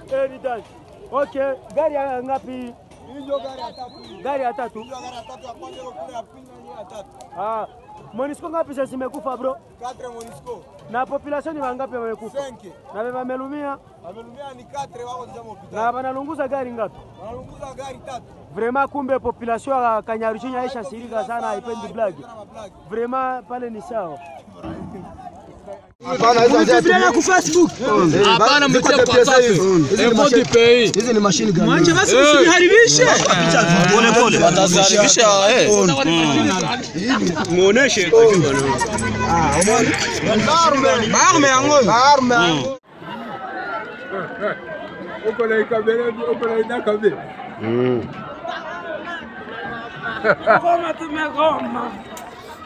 Asante. Okay, gari ya ngapi? Hiyo gari Gari ya ya tatu. tatu. Hiyo gari ya tatu ya kwanza, hiyo kule ya pili na hiyo ya tatu. Ah, Monisco ngapi sasa zimekufa bro? Quatre Monisco. Na population ni wangapi wamekufa? Senke. Na wewe wamelumia Amelumia ni quatre wako zama hospitali. na wanalunguza gari ngapi? Wanalunguza gari tatu. Vraiment kumbe population ya Kanyaruchinya aisha sirika sana haipendi black. Vraiment pale ni sawa. Mnazibiriana ku Facebook. Hapana, mtia kwa Picha safi. hizi. Hizi ni Report mashine- pay. Hizi ni mashine gani? Manje basi msiharibishe. Wataharibisha eh. Muoneshe. Arme ya ng'ombe. Arme ya ng'ombe. Uko na ikabele, uko na inakabele.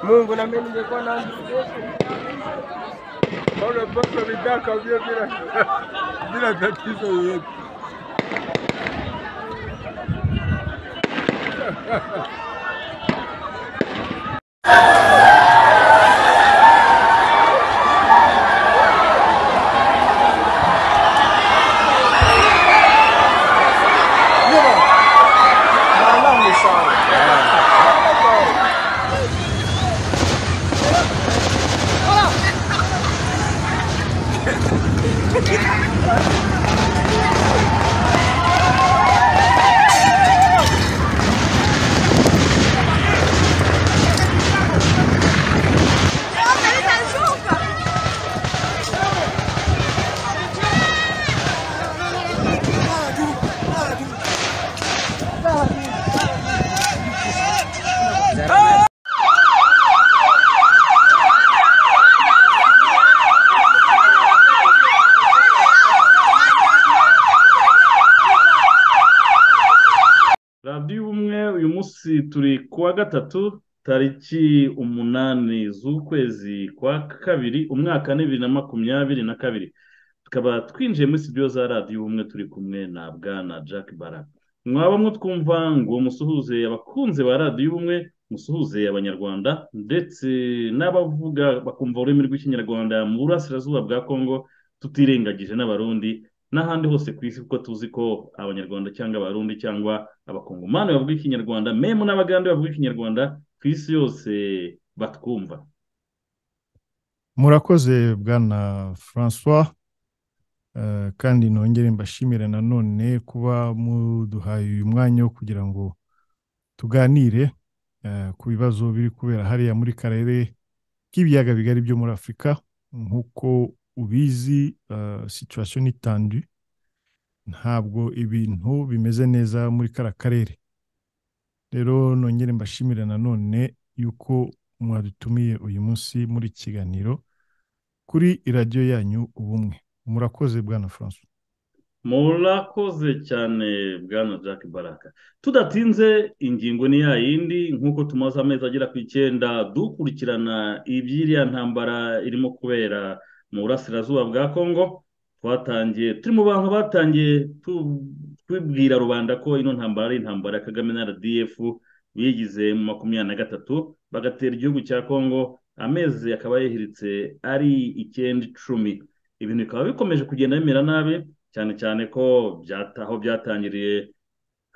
Mungu na mimi ningekuwa na Ole pesa vitaka vile bila bila tatizo yoyote. radiyo ubumwe uyu munsi turi kuwa gatatu tariki umunani z'ukwezi kwa kabiri umwaka ni bibiri na makumyabiri na kabiri tukaba twinjiye muri studio za radiyo ubumwe turi kumwe na bwana jack baraka mwaba mwutwumva ngo musuhuze abakunzi ba radiyo ubumwe musuhuze abanyarwanda ndetse n'abavuga bakumva ururimi rw'ikinyarwanda mu burasirazuba bwa kongo tutirengagije n'abarundi n'ahandi hose ku isi kuko tuzi ko abanyarwanda cyangwa abarundi cyangwa abakongomani bavuga ikinyarwanda memu n'abagande bavuga ikinyarwanda ku isi yose batwumva murakoze bwana francois Eh, kandi nongere mbashimire nanone kuba muduhaye uyu mwanya wo kugira ngo tuganire eh, ku bibazo biri kubera hariya muri karere k'ibiyaga bigari byo muri afurika nk'uko ubizi eh, situation ni tendue ntabwo ibintu bimeze neza muri kara karere rero nongere mbashimire nanone yuko mwadutumiye uyu munsi muri iki kiganiro kuri radiyo yanyu ubumwe murakoze bwana francois murakoze cyane bwana jack baraka tudatinze ingingo ni ya yindi nk'uko tumaze amezi agera ku icyenda dukurikirana iby'iriya ntambara irimo kubera mu burasirazuba bwa kongo twatangiye turi mu bantu batangiye tu- tubwira rubanda ko ino ntambara ari intambara ya kagame na rdf bigize mu makumyabiri na gatatu bagatera igihugu cya kongo amezi akaba yihiritse ari icyenda icumi ibintu bikaba bikomeje kugenda bimera nabi cyane cyane ko byata- aho byatangiriye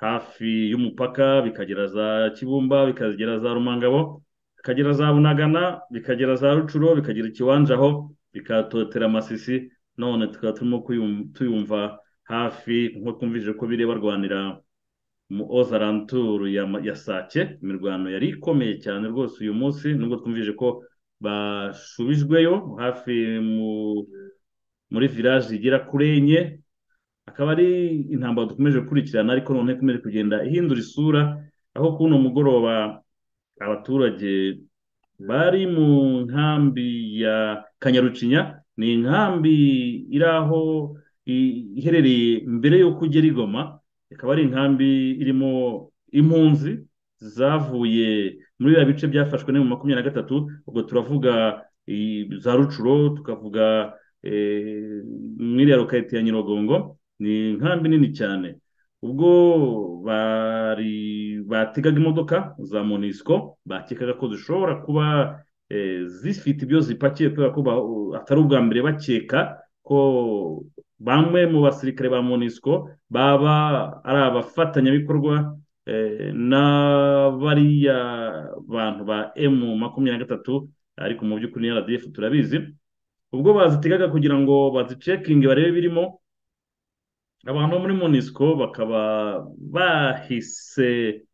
hafi y'umupaka bikagera za kibumba bikagera za rumangabo bikagera za bunagana bikagera za rucuro bikagera ikiwanja aho bikatotera amasisi none tukaba turimo kuyum- tuyumva hafi nko twumvise ko biri barwanira mu ozaranturu ya, ma- ya sake imirwano yari ikomeye cyane rwose uyu munsi nubwo twumvise ko bashubijweyo hafi mu muri village igera kuri enye akaba ari intambara dukomeje gukurikirana ariko none ikomeje kugenda ihindura isura aho kuri uno mugoroba abaturage bari mu nkambi ya kanyarucinya ni inkambi iri aho i- iherereye mbere y'uko ugera i Goma ikaba ari inkambi irimo impunzi zavuye muri biriya bice byafashwe ne mu makumyabiri na gatatu ubwo turavuga i- za rucuro tukavuga eh, muri ya roketi ya Nyirogongo ni inkambi nini cyane ubwo bari bategaga imodoka za Monisco bakekaga ko zishobora kuba eh, zifite ibyo zipakiye kubera ko ba- atari ubwa mbere bakeka ko bamwe mu basirikare ba monisco baba ari abafatanyabikorwa eh, na bariya bantu ba emu makumyabiri na gatatu ariko mu by'ukuri ni rdf turabizi ubwo bazitegaga kugira ngo bazicekinge barebe birimo abantu bo muri monisco bakaba bahise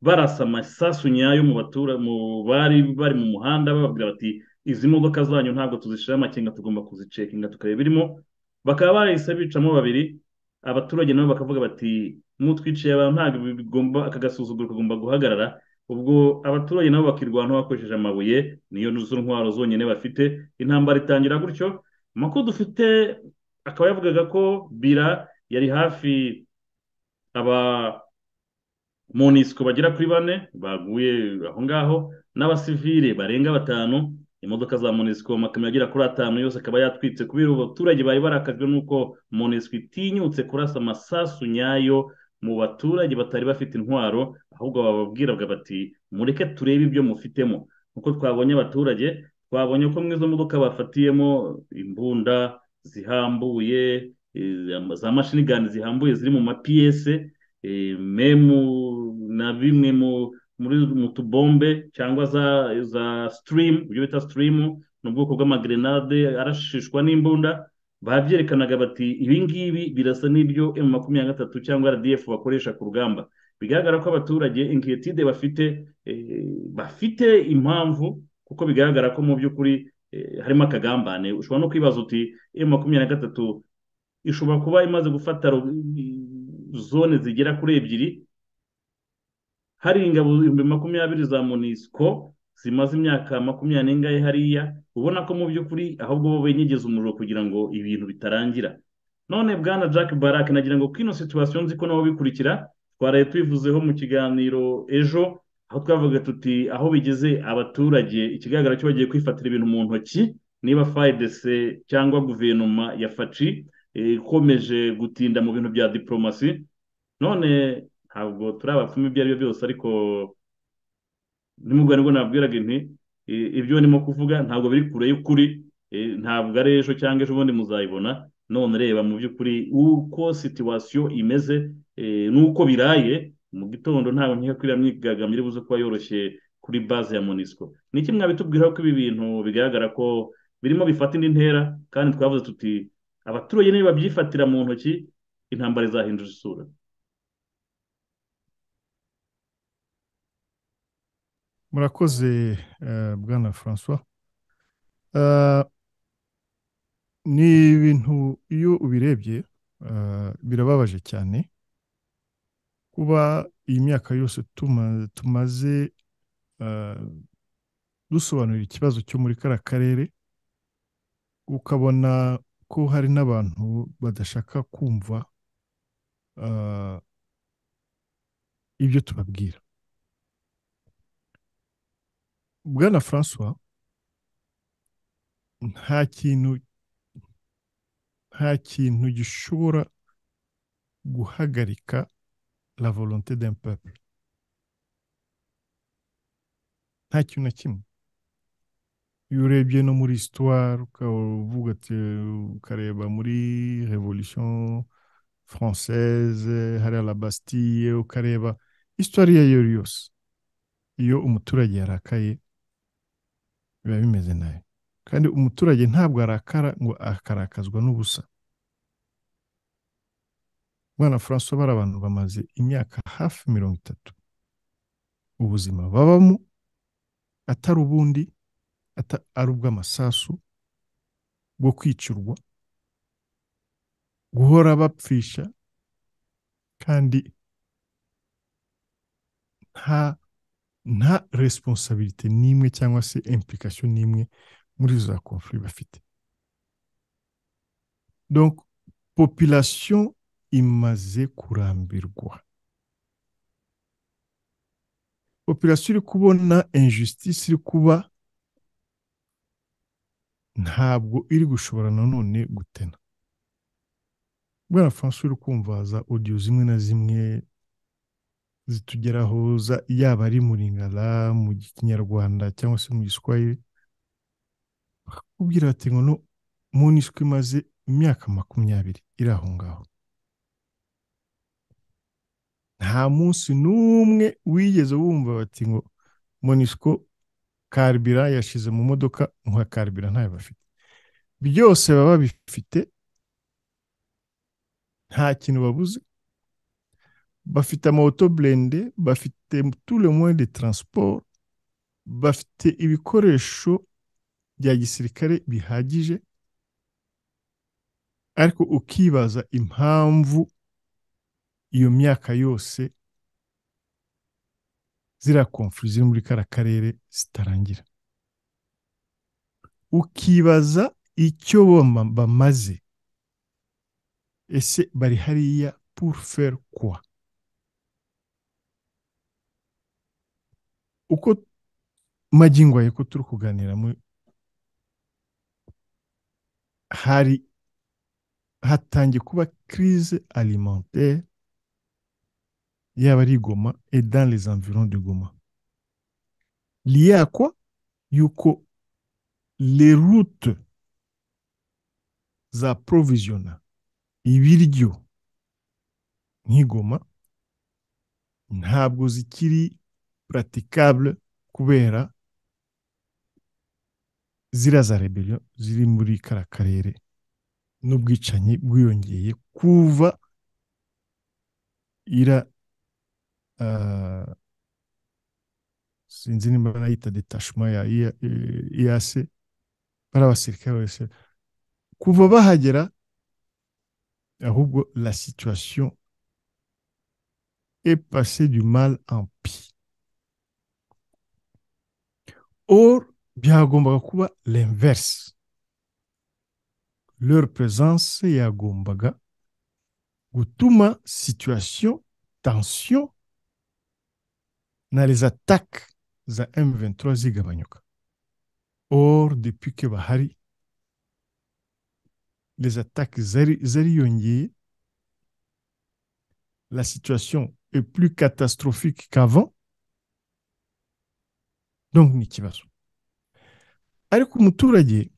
barasa amasasu nyayo mu batura mu bari bari mu muhanda bababwira bati izi modoka zanyu ntabwo tuzishyiraho amakenga tugomba kuzicekinga tukareba birimo bakaba barahise bicamo babiri abaturage nabo bakavuga bati mutwiciye abantu ntabwo bigomba aka gasuzuguro kagomba guhagarara ubwo abaturage nabo bakirwanaho bakoresheje amabuye niyo zo ntwaro zonyine bafite intambara itangira gutyo amakuru dufite akaba yavugaga ko bira yari hafi aba monisiko bagera kuri bane baguye aho ngaho n'abasivile barenga batanu imodoka za monisiko makamyo agera kuri atanu yose akaba yatwitse kubera abaturage bari barakajwe n'uko monisiko itinyutse kurasa amasasu nyayo mu baturage batari bafite intwaro ahubwo bababwiraga bati mureke turebe ibyo mufitemo nk'uko twabonye abaturage twabonye ko muri izo modoka bafatiyemo imbunda zihambuye eh, za mashini gani zihambuye ziri mu mapiyese eh, memu na bimwe mu muri mu tubombe cyangwa za za sitirimu ibyo bita sitirimu ni ubwoko bw'amagrenade arashishwa n'imbunda babyerekanaga bati ibi ngibi birasa n'ibyo emu makumyabiri na gatatu cyangwa rdf bakoresha ku rugamba bigaragara ko abaturage inkiyetide bafite eh, bafite impamvu kuko bigaragara ko mu by'ukuri eh, harimo akagambane ushobora no kwibaza uti emu makumyabiri na gatatu ishobora kuba imaze gufata ro- zone zigera kuri ebyiri hari ingabo ibihumbi makumyabiri za monisco zimaze imyaka makumyabiri n'ingahe hariya ubona ko mu by'ukuri ahubwo bo benyegeza umuriro kugira ngo ibintu bitarangira none bwana jack barak nagira ngo kino situwasiyo nzi ko nabo bikurikira twaraye tubivuzeho mu kiganiro ejo aho twavuga tuti aho bigeze abaturage ikigaragara cyo bagiye kwifatira ibintu mu ntoki niba fidc cyangwa guverinoma ya faci eh, ikomeje gutinda mu bintu bya diporomasi none ntabwo turi abapfumu ibyo ari byo byose ariko nimugore nibwo nabwiraga inti eh, ibyo ndimo kuvuga ntabwo biri kure y'ukuri eh, ntabwo ari ejo cyangwa ejo bundi muzayibona none reba mu by'ukuri uko situwasiyo imeze eh, n'uko biraye mu gitondo ntabwo nkeka ko iriya myigaragambyo iri buze kuba yoroshye kuri baze ya monisco ni iki mwabitubwiraho ko ibi bintu bigaragara ko birimo bifata indi ntera kandi twavuze tuti abaturage nibabyifatira mu ntoki intambara izahindura isura murakoze eh, bwana francois Eh, ni ibintu iyo ubirebye eh, birababaje cyane kuba iyi myaka yose tuma- tumaze eh, dusobanurira ikibazo cyo muri kariya karere ukabona ko hari n'abantu badashaka kumva eh, ibyo tubabwira bwana francois nta kintu nta kintu gishobora guhagarika la volonté d'un peuple nta kintu na kimwe iyo urebye no muri histoire ukaba uvuga ati ukareba muri revolution française hariya la bastille ukareba histoire iyo ari yo yose iyo umuturage yarakaye biba bimeze nabi kandi umuturage ntabwo arakara ngo akarakazwa n'ubusa mwana francois bari abantu bamaze imyaka hafi mirongo itatu ubuzima babamo atari ubundi ata- ari ubw'amasasu bwo kwicurwa guhora bapfisha kandi nta nta resiponsabirite n'imwe cyangwa se implikasiyo n'imwe muri za konfuri bafite donc population imaze kurambirwa population iri kubona injustice iri kuba ntabwo iri gushobora nanone gutena bwana francois uri kumva za audio zimwe na zimwe zitugeraho za- yaba ari mu lingala mu kinyarwanda cyangwa se mu giswahili bakakubwira bati ngo no muniswi imaze imyaka makumyabiri iri aho ngaho nta munsi n'umwe wigeze wumva bati ngo monisiko karibira yashize mu modoka nka karibira ntayo bafite byose baba bifite nta kintu babuze bafite amawoto burende bafite tule moyen de transport bafite ibikoresho bya gisirikare bihagije ariko ukibaza impamvu iyo myaka yose ziriya konfuri ziri muri kara karere zitarangira ukibaza icyo bama- bamaze ese bari hariya pour faire quoi uko magingo ayo ko turi kuganira mu- hari hatangiye kuba crise alimentaire yaba ari i Goma et dans les environs de Goma. Lié à quoi? Yuko les routes zaprovisiona ibiryo nk'i Goma ntabwo zikiri praticable kubera ziriya za rebellion ziri muri kara karere n'ubwicanyi bwiyongeye kuva ira ah, sinzi nimba barayita detachement ya IAC bari abasirikare bose kuva bahagera ahubwo la situation est passée du mal en pire or byagombaga kuba l'inverse leur présence yagombaga gutuma situation tension na les attaques za M23 zigabanyuka or depuis que bahari les attaques zari- zariyongeye la situation est plus catastrophique qu'avant donc ni ikibazo ariko umuturage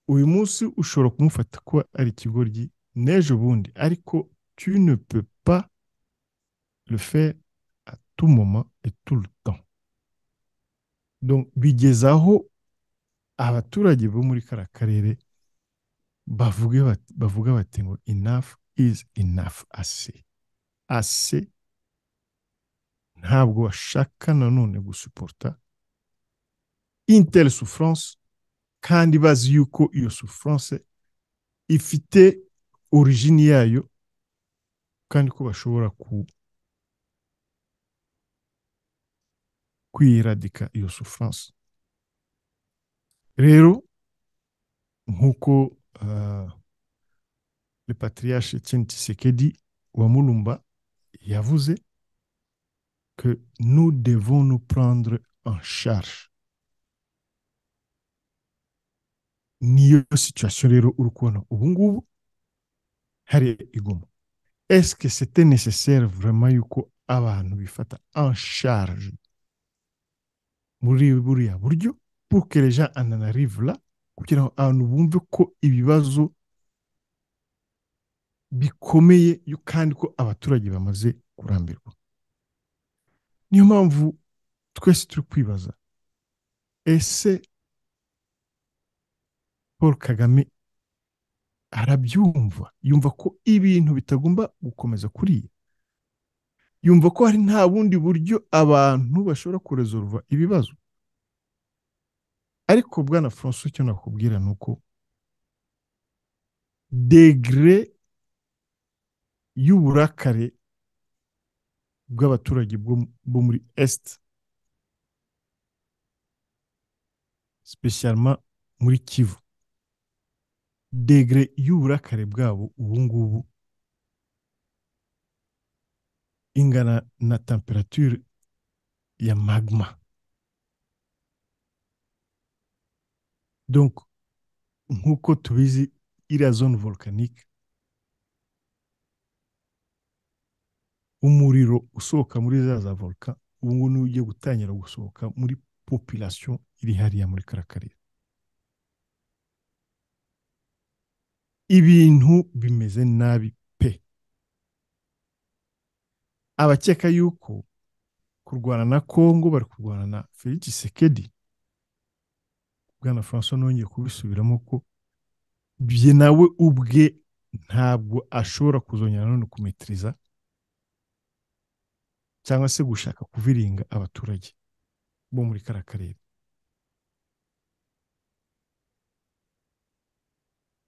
uyu munsi ushobora kumufata ko ari ikigoryi n'ejo bundi ariko tu ne peux pas le faire à tout moment et tout le temps donc bigeze aho abaturage bo muri kara karere bavuge bat- bavuga bati ngo enough is enough ase ase ntabwo bashaka nanone gusuporta intele souffrance kandi bazi yuko iyo souffrance ifite origine yayo kandi ko bashobora ku kwiyiradika iyo souffrance rero nk'uko ah, le patriarche Etienne Tshisekedi wa Mulumba yavuze que nous devons nous prendre en charge niyo situation rero uri kubona ubu ngubu hariya i Goma est-ce que c'était nécessaire vraiment yuko abantu bifata en charge muri buriya buryo pour que les gens en en arrivent là kugira ngo abantu bumve ko ibibazo bikomeye yo kandi ko abaturage bamaze kurambirwa niyo mpamvu twese turi kwibaza ese paul kagame arabyumva yumva ko ibintu bitagomba gukomeza kuriya yumva ko hari nta bundi buryo abantu bashobora kurezoruva ibibazo ariko bwana francois icyo nakubwira ni uko degere y'uburakare bw'abaturage bwo- bo muri est spesialma muri kivu degere y'uburakare bwabo ubu ngubu ingana na temperature ya magma donc nk'uko tubizi iriya zone volcanique umuriro usohoka muri za za volcan ubu ngubu niwo ugiye gutangira gusohoka muri population iri hariya muri karakarere ibintu bimeze nabi pe abakeka yuko kurwana na kongo bari kurwana na felix sekedi bwana francois nongeye kubisubiramo ko bye nawe ubwe ntabwo ashobora kuzongera none kumetiriza cyangwa se gushaka kuviringa abaturage bo muri kariya karere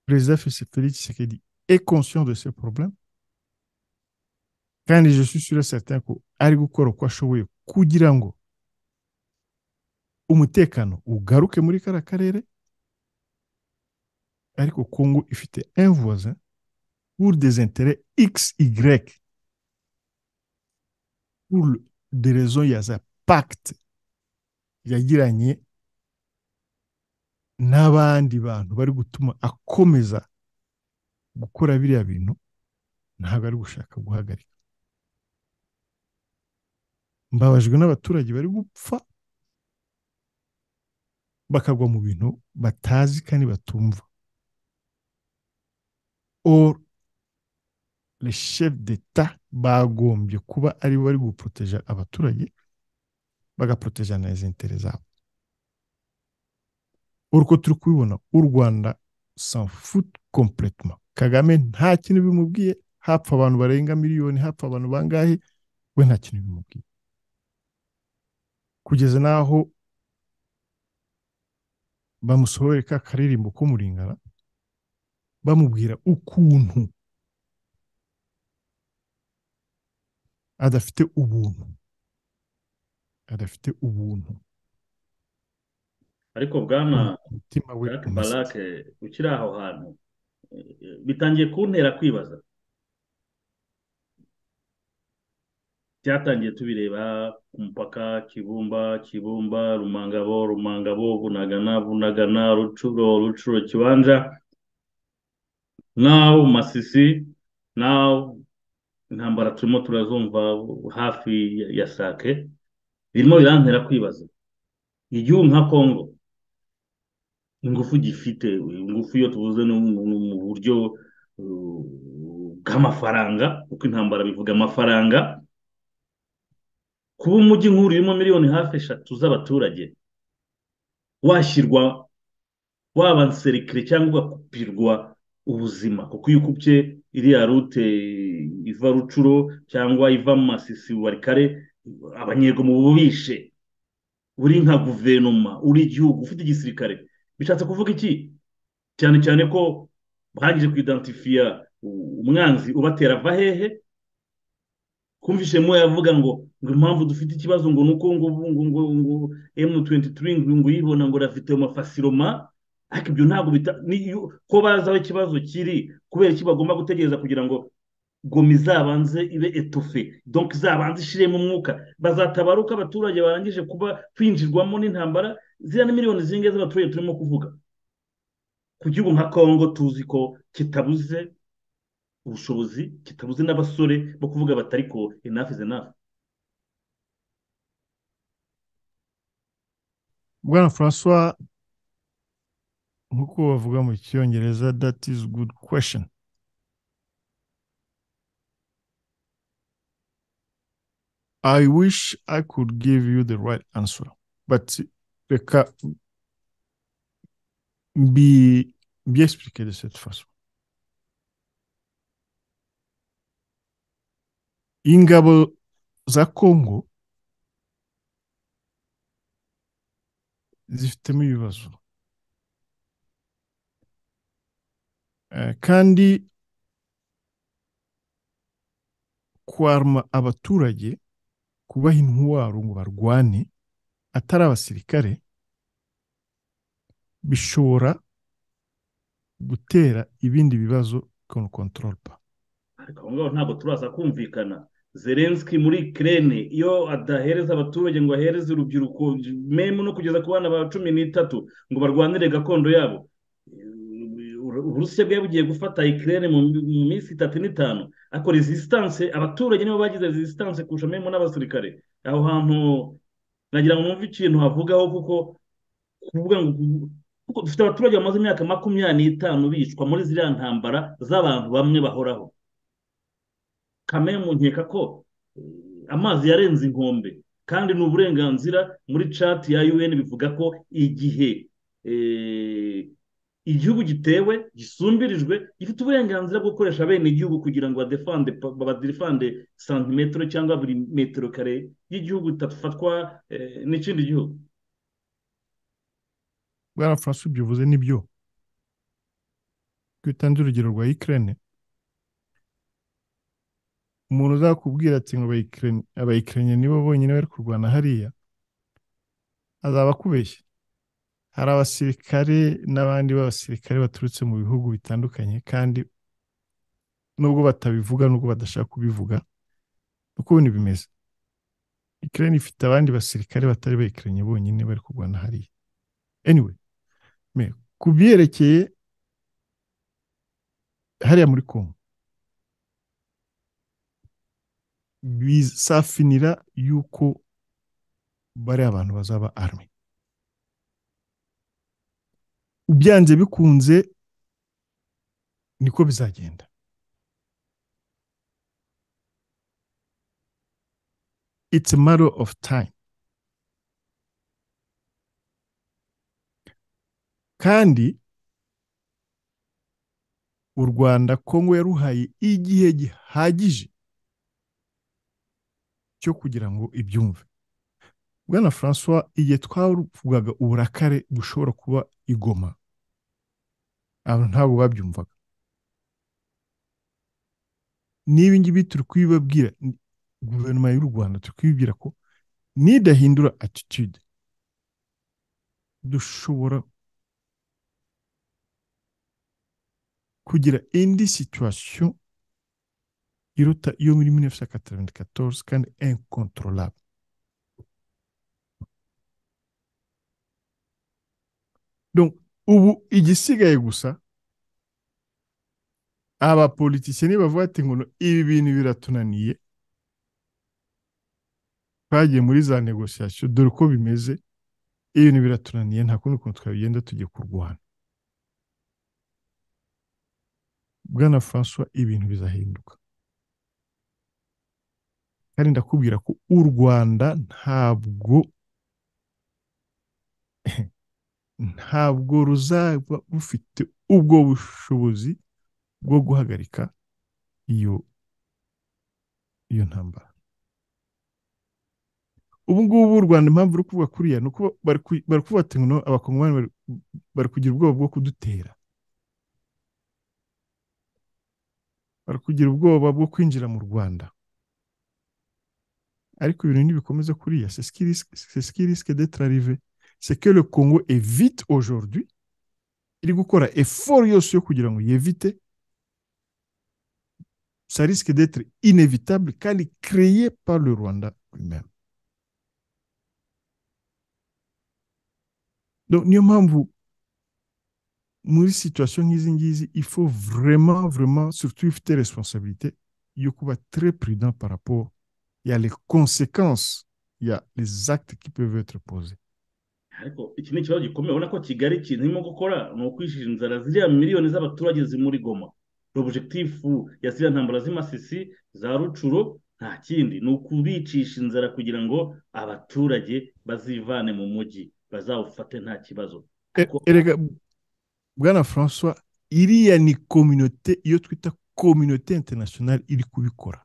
président Félix Tshisekedi est conscient de ces problèmes kandi je suis sûr et certain ko ari gukora uko ashoboye kugira ngo umutekano ugaruke muri kariya karere ariko kongo ifite un voisin pour des intérêts x y pour le- des raisons ya za pacte yagiranye n'abandi bantu bari gutuma akomeza gukora biriya bintu ntabwo ari gushaka guhagarika mbabajwe n'abaturage bari gupfa bakagwa mu bintu batazi kandi batumva or le chef d'etat bagombye kuba aribo bari guproteja abaturage bagaproteja na les intérêts zabo uko turi kubibona u rwanda foot complètement kagame nta kintu bimubwiye hapfa abantu barenga miliyoni hapfa abantu bangahe we nta kintu bimubwiye kugeza n'aho bamusohoreye ka karirimbo k'umuringana bamubwira ukuntu adafite ubuntu adafite ubuntu ariko bwana umutima we Jack unasa. Barake ukiri aho hantu eh, bitangiye kuntera kwibaza byatangiye tubireba ku mupaka kibumba kibumba rumangabo rumangabo bunagana bunagana rucuro rucuro kibanja naho masisi naho intambara turimo turazumva hafi ya- ya sake birimo birantera kwibaza igihugu nka kongo ingufu gifite ingufu iyo tuvuze ni mu ni mu buryo uh, bw'amafaranga kuko intambara bivuga amafaranga kuba umujyi nk'uru urimo miliyoni hafi eshatu z'abaturage washyirwa waba nserikire cyangwa ugakupirwa ubuzima kuko iyo ukupye iriya rute iva rucuro cyangwa iva masisi warikare abanyego mu bubishe uri nka guverinoma uri igihugu ufite igisirikare bishatse kuvuga iki cyane cyane ko barangije kuidantifiya umwanzi ubatera ava hehe kumvishe mo yavuga ngo ngo impamvu dufite ikibazo ngo ni uko ngo ubu ngo ngo ngo M23 ngo ngo yibona ngo rafite amafasiroma ariko ibyo ntabwo bita ni- iyo- ko bazi aho ikibazo kiri kubera iki bagomba gutegereza kugira ngo gomi izabanze ibe etofe donc izabanze ishiremo umwuka bazatabaruka abaturage barangije kuba kwinjirwamo n'intambara ziriya ni miliyoni zingahe z'abaturage turimo kuvuga ku gihugu nka kongo tuzi ko kitabuze ubushobozi kitabuze n'abasore bo kuvuga batari ko enough is enough bwana francois nk'uko bavuga mu cyongereza that is good question i wish i could give you the right answer but reka mbi mbyexplique de cette façon ingabo za congo zifitemo ibibazo Eh, kandi kwaruma abaturage kubaha intwaro ngo barwane atari abasirikare bishobora gutera ibindi bibazo kono control pa ariko aho ngaho ntabwo turaza kumvikana zelenski muri kirene iyo adahereza abaturage ngo ahereze urubyiruko memu no kugeza ku bana ba cumi n'itatu ngo barwanire gakondo yabo Eh, uburusiya bwari bugiye gufata ikirere mu mu minsi itatu n'itanu ariko resistance abaturage nibo bagize resistance kurusha memu n'abasirikare aho hantu nagira ngo mwumve ikintu havugaho kuko kuvuga ngo kuko dufite abaturage bamaze imyaka makumyabiri n'itanu bicwa muri ziriya ntambara z'abantu bamwe bahoraho kamemu nkeka ko eh, amazi yarenze inkombe kandi ni uburenganzira muri cati ya un bivuga ko igihe eh, igihugu gitewe gisumbirijwe gifite uburenganzira bwo gukoresha bene igihugu kugira ngo badefande badefande santimetero cyangwa buri metero kare y'igihugu itafatwa eh, n'ikindi gihugu bwana francois ibyo uvuze ni byo twitanze urugero rwa ikirere umuntu uzakubwira ati ngo abayikirenye nibo bonyine bari kurwana hariya azaba akubeshye hari abasirikare n'abandi b'abasirikare baturutse mu bihugu bitandukanye kandi nubwo batabivuga nubwo badashaka kubivuga uko ibintu bimeze ikirere ifite abandi basirikare batari bayikirenye bonyine bari kurwana hariya anyway me ku byerekeye hariya muri kongo bizafinira yuko bari abantu bazaba army ubyanze bikunze niko bizagenda it's a matter of time kandi u rwanda kongo yaruhaye igihe gihagije cyo kugira ngo ibyumve bwana francois igihe twavugaga uburakare bushobora kuba igoma abantu ntabwo babyumvaga n'ibi ngibi turi kubibabwira guverinoma y'u rwanda turi kubibwira ko nidahindura attitude dushobora kugira indi situation iruta iyo muri 1994 kandi incontrolable donc ubu igisigaye gusa abapolitisiye nibavuga ati ngo ibi bintu biratunaniye twagiye muri za negociation dore uko bimeze ibintu biratunaniye nta kundi kuntu twabigenda tugiye kurwana bwana francois ibintu bizahinduka kandi ndakubwira ko u rwanda ntabwo ntabwo ruzaba rufite ubwo bushobozi bwo guhagarika iyo iyo ntambara ubu ngubu u rwanda impamvu ruri kuvuga kuriya ni uko bari kuvuga ngo abakongomani bari kugira ubwoba bwo kudutera bari kugira ubwoba bwo kwinjira mu rwanda ariko ibintu ntibikomeza kuriya c'est ce qui risque d'être arrivé c'est que le congo évite aujourd'hui iri gukora effort yose yo kugira ngo yevite ça risque d'être inévitable kandi créé par le rwanda lui-même donc niyo mpamvu muri situation nk'izi ngizi il faut vraiment vraiment surtout ifite responsabilité yo kuba très prudent par rapport ya les conséquences ya les actes qui peuvent être posés ariko iki ni ikibazo gikomeye ubona ko kigali ikintu irimo gukora ni ukwishyira inzara ziriya miliyoni z'abaturage zimuri goma objekitifu ya ziriya ntambara z'imasisi za rucuro nta kindi ni ukubicisha inzara kugira ngo abaturage bazivane mu mujyi bazawufate nta kibazo Ariko- erega bwana francois iriya ni kominote iyo twita kominote internationale iri kubikora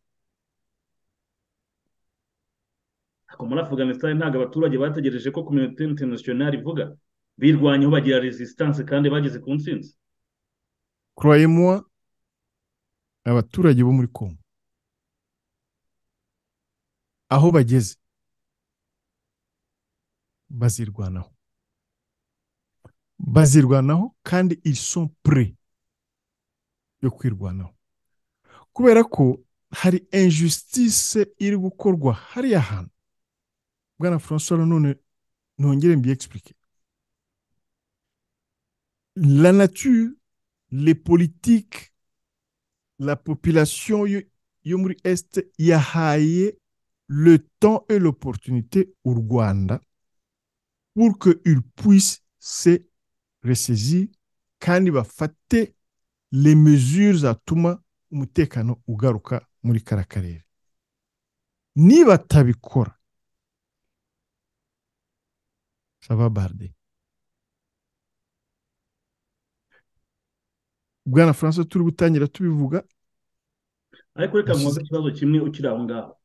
ariko muri afganistan ntabwo abaturage bategereje ko kominote interinasiyonari ivuga birwanyeho bagira resistance kandi bageze ku ntsinzi croyez-moi abaturage bo muri congo aho bageze bazirwanaho bazirwanaho kandi ils sont prêts yo kwirwanaho kubera ko hari injustice iri gukorwa hariya hantu bwana francois nanone ntongere mbiexplique la nature les politiques la population yo yo muri est yahaye le temps et l'opportunité au Rwanda pour qu'il puisse se resizi kandi bafate les mesures zatuma umutekano ugaruka muri kara karere nibatabikora sava barde bwana francois turi gutangira tubivuga ariko reka nkoze ikibazo kimwe ukiri aho ngaho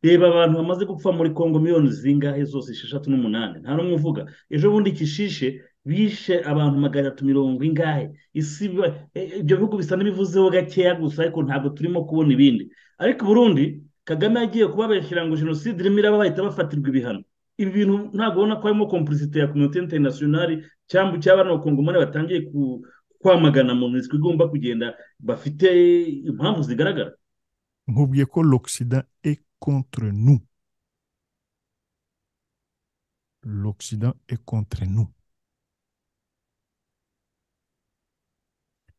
reba abantu bamaze gupfa muri kongo miliyoni zingahe zose esheshatu n'umunani nta n'umwe uvuga ejo bundi kishishe bishe abantu magana atatu mirongo ingahe isi ba- e- ibyo bihugu bisa n'ibivuzeho gakeya gusa ariko ntabwo turimo kubona ibindi ariko uburundi kagame yagiye kubabeshyira ngo jenoside irimo iraba bahita bafatirwa ibihano ibi bintu ntabwo ubona ko harimo kompurisite ya kominote interinasiyonari cyangwa icy'abana bakongomani batangiye ku- kwamagana mu miswi igomba kugenda bafite impamvu zigaragara nkubwiye ko l'occident est contre nous l'occident est contre nous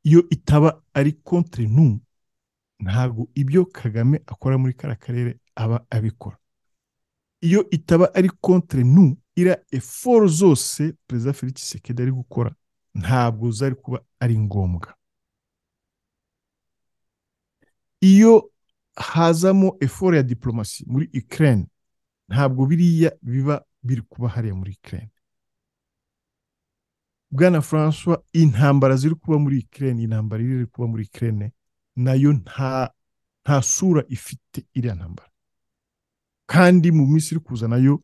iyo itaba ari contre nous ntabwo ibyo kagame akora muri kara karere aba abikora iyo itaba ari contre nous iriya eforo zose perezida felix sekedi ari gukora ntabwo zari kuba ari ngombwa iyo hazamo eforo ya diplomasi muri Ukraine ntabwo biriya biba biri kuba hariya muri Ukraine bwana François intambara ziri kuba muri Ukraine intambara iri kuba muri Ukraine nayo nta nta sura ifite iriya ntambara kandi mu minsi iri kuza nayo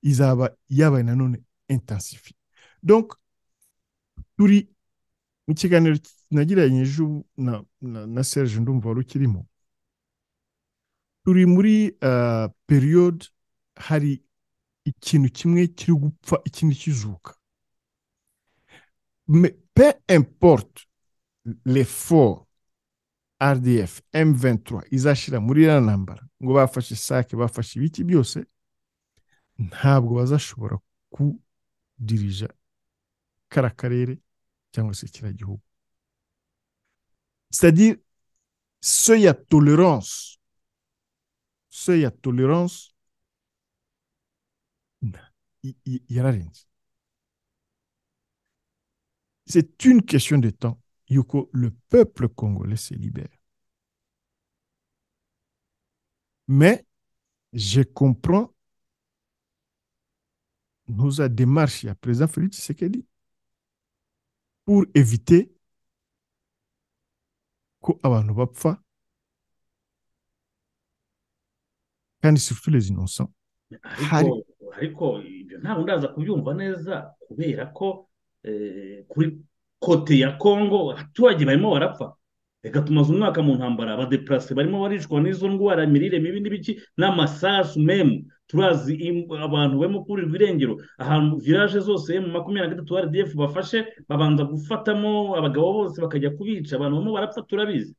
izaba yabaye nanone intensifiye donc turi mu kiganiro nagiranye ejo na, na, na Serge ndumva wari ukirimo turi muri uh, periode hari ikintu kimwe kiri gupfa ikindi kizuka Me- pe importe l'effort rdf m23 izashira muri iriya ntambara ngo bafashe sake bafashe ibiki byose ntabwo bazashobora kudirija kara karere cyangwa se kiriya gihugu c'est-à-dire ce ya tolerance seuil ya tolerance y- y- yararenze c'est une question de temps yuko le peuple congolais se libère mais je comprends nos démarche ya président Félix Tshisekedi pour éviter ko abantu bapfa kandi surtout les innocents ariko Hari- ariko ibyo ntabwo ndaza kubyumva neza kubera ko eh, kuri kote ya kongo abaturage barimo barapfa reka tumaze umwaka mu ntambara abadeparase barimo baricwa n'izo ndwara imirire mibi n'ibiki n'amasasu memu turazi im- abantu barimo kurirwa irengero ahantu viraje zose mu makumyabiri na gatatu rdf bafashe babanza gufatamo abagabo bose bakajya kubica abantu barimo barapfa turabizi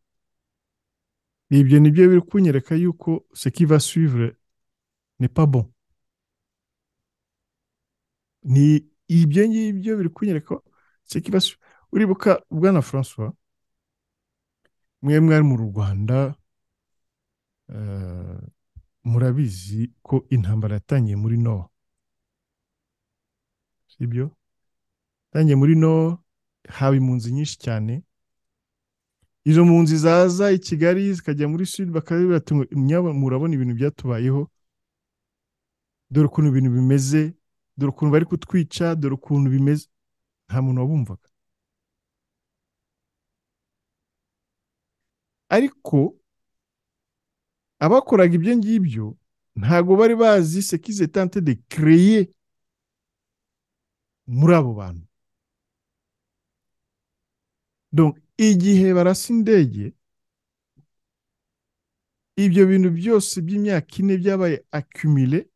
ibyo ni byo biri kunyereka yuko ce qui va suivre n'est pas bon ni ibyo ngibyo biri kunyereka ko ce qui va suivre uribuka bwana francois mwe mwari mu rwanda eh, murabizi ko intambara yatangiye muri nowa sibyo yatangiye muri nowa haba impunzi nyinshi cyane izo mpunzi zaza i kigali zikajya muri sud bakabwira bati ngo "Mwaba murabona ibintu byatubayeho dore ukuntu ibintu bimeze dore ukuntu bari kutwica dore ukuntu bimeze nta muntu wabumvaga ariko abakoraga ibyo ngibyo ntabwo bari bazi sekize tante de kereye muri abo bantu Donc, igihe barasa indege ibyo bintu byose by'imyaka ine byabaye akumile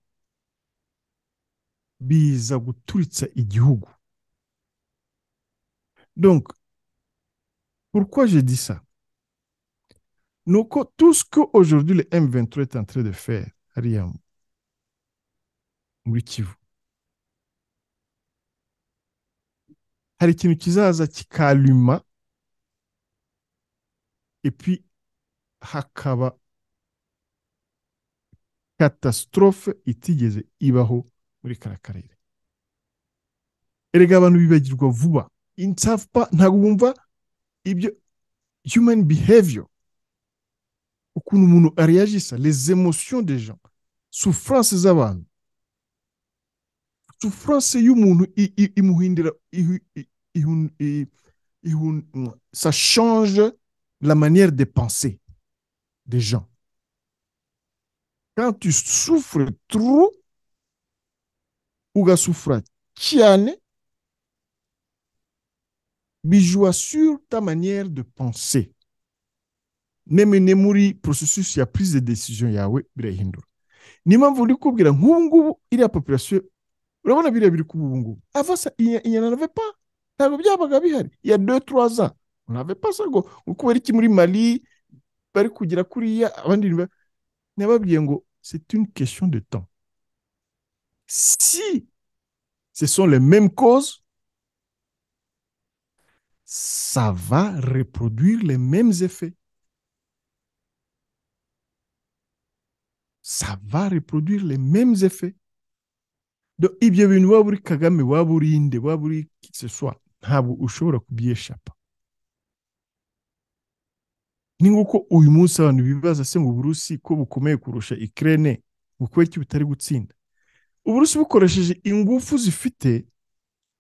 biza guturitsa igihugu donc pourquoi je dis ça nuko tout ce que aujourd'hui le M23 est en train de faire hariya muri Kivu hari ikintu kizaza kikaluma epi hakaba katastrophe itigeze ibaho muri kara karere erega abantu bibagirwa vuba insafpa ntabwo bumva ibyo human behavior ukuntu umuntu ariyagisa les émotions des gens souffrance z'abantu souffrance y'umuntu i- i- imuhindura ihu- i- ihun- i- ihun- ça change la manière de penser des gens quand tu souffres trop ugasufura cyane bijoua sur ta manière de penser neme ne muri processus ya prise de decision yawe birahindura niyo mpamvu uri kubwira nk'ubu ngubu iriya population urabona biriya biri kuba ubu ngubu avasa inyana nave pa ntabwo byabaga bihari ya deux trois ans nave pa sa ngo ngo kubera iki muri mali bari kugera kuriya abandi ntiba- nababwiye ngo c'est une question de temps si ce sont les mêmes causes, ça va reproduire les mêmes effets. Ça va reproduire les mêmes effets. Donc, ibyo bintu waba uri kagame waba uri inde waba uri qui que ce soit ntabwo ushobora kubyeshapa ni nk'uko uyu munsi abantu bibaza se mu burusi ko bukomeye kurusha ikirere ngo kubera iki butari gutsinda uburusi bukoresheje ingufu zifite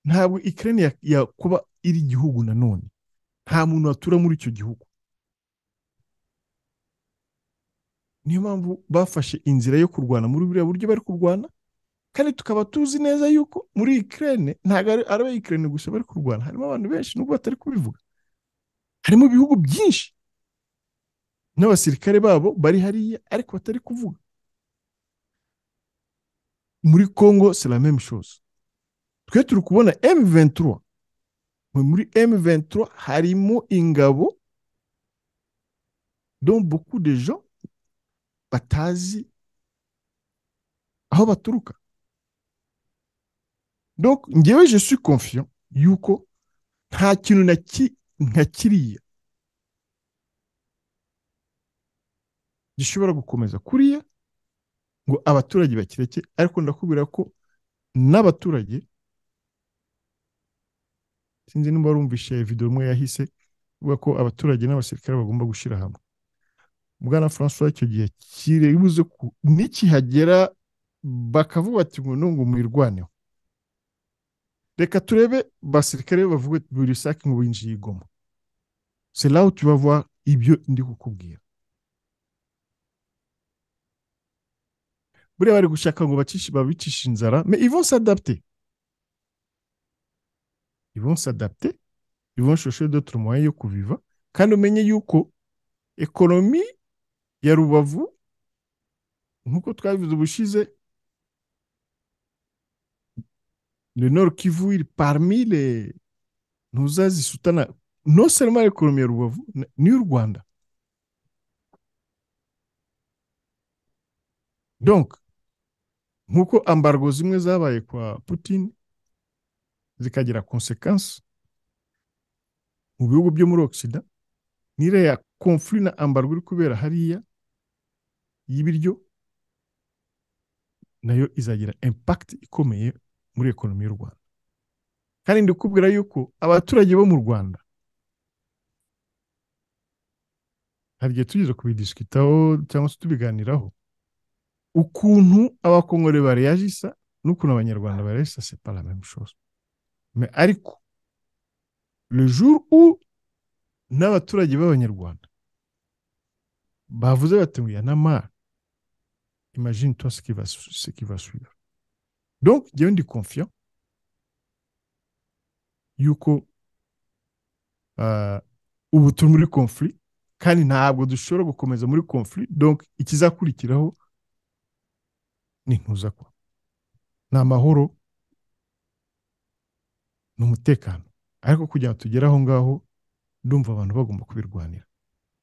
ntabwo ikirere yakuba iri igihugu nanone nta muntu watura muri icyo gihugu niyo mpamvu bafashe inzira yo kurwana muri buriya buryo bari kurwana kandi tukaba tuzi neza yuko muri ikirere ntabwo ari ari abayikirere gusa bari kurwana harimo abantu benshi nubwo batari kubivuga harimo ibihugu byinshi n'abasirikare babo bari hariya ariko batari kuvuga muri Congo c'est la même chose twe turi kubona M23 mwe muri M23 harimo ingabo dont beaucoup de gens batazi aho baturuka donc njyewe je suis confiant yuko nta kintu na ki nka kiriya gishobora gukomeza kuriya ngo abaturage bakireke ariko ndakubwira ko n'abaturage sinzi niba warumvishe video imwe yahise ivuga ko abaturage n'abasirikare bagomba gushyira hamwe bwana francois icyo gihe kibuze nikihagera bakavuga bati ngo no ngo mwirwaneho reka turebe basirikare bavuge buri sake ngo binjiye igoma c'est là où tu vas voir ibyo ndi kukubwira buriya bari gushaka ngo bacishe babicishe inzara mais ils vont s'adapter ils vont s'adapter ils vont chercher d'autres moyens yo kubiva kandi umenye yuko ekonomi ya rubavu nk'uko twabivuze ubushize le nord kivu iri parmi les ntuzazisutana non seulement l'économie ya rubavu n- n'iy'u rwanda donc nk'uko ambargo zimwe zabaye kwa putin zikagira konsekansi mu bihugu byo muri ogisida n'iriya konfuri na ambargo iri kubera hariya y'ibiryo nayo izagira impact ikomeye muri ekonomi y'u rwanda kandi ndikubwira yuko abaturage bo mu rwanda hari igihe tugeze kubidisikitaho cyangwa se tubiganiraho ukuntu abakongore bareyagisa n'ukuntu abanyarwanda bareyagisa c'est pas la même chose mais ariko le jour où n'abaturage b'abanyarwanda bavuze bati ngo yanamara imagine toi ce qui va su- ce qui va suivre donc njyewe ndi confiant yuko ah, ubu turi muri conflit kandi ntabwo dushobora gukomeza muri conflit donc ikizakurikiraho ni ntuza kwa ni amahoro ni umutekano ariko kugira ngo tugere aho ngaho ndumva abantu bagomba kubirwanira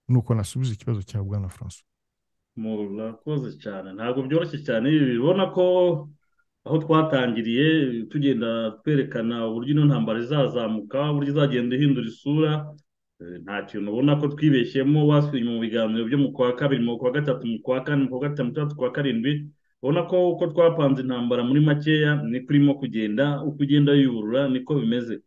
nuko nasubiza ikibazo cya bwana francois murakoze cyane ntabwo byoroshye cyane ibi bibona ko aho twatangiriye tugenda twerekana uburyo ino ntambara izazamuka uburyo izagenda ihindura isura eh, nta kintu ubona ko twibeshyemo wasubira mu biganiro byo mu kwa kabiri mu kwa gatatu mu kwa kane mu kwa gatanu mu kwa gatandatu, mu kwa karindwi urabona ko uko twapanze intambara muri makeya niko urimo kugenda uko ugenda yurura niko bimeze